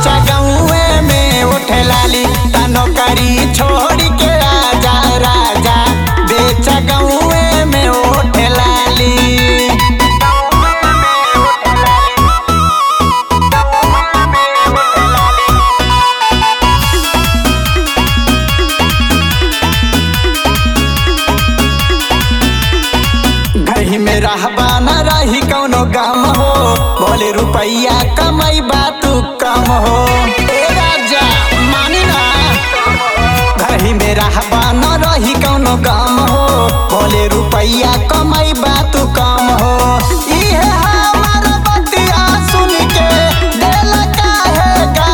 बेचा गौए में उठे लाली तनो करी छोड़ के आजा राजा बेचा गौए में उठे लाली घही में रहबा न रही कौनो गम हो बोले रुपैया कमाई तू कम हो ए राजा मानी ना घही में रहबा न रही कौनो गम हो बोले रुपैया कमाई तू कम हो इहे हमार बतिया सुन के दिल काहे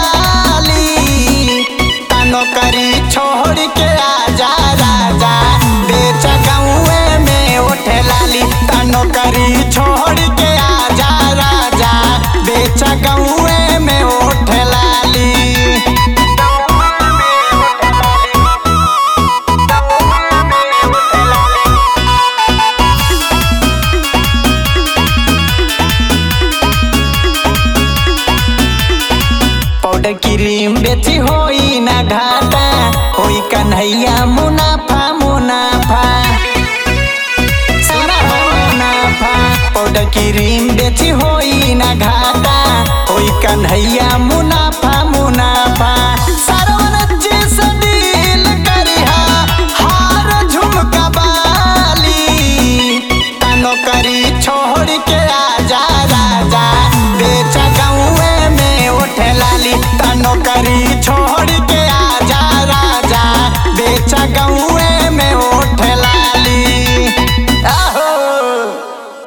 गाली तनो करी छोड़ के आजा राजा बेच गौए में उठे लाली तनो करी छोड़ के आजा राजा बेच गौए में उठे लाली पाउडर क्रीम बेची होई ना घाटा होई कन्हैया मुनाफा मुनाफा सुना हो मुनाफा पाउडर क्रीम बेची होई ना घाटा होई कन्हैया मुनाफा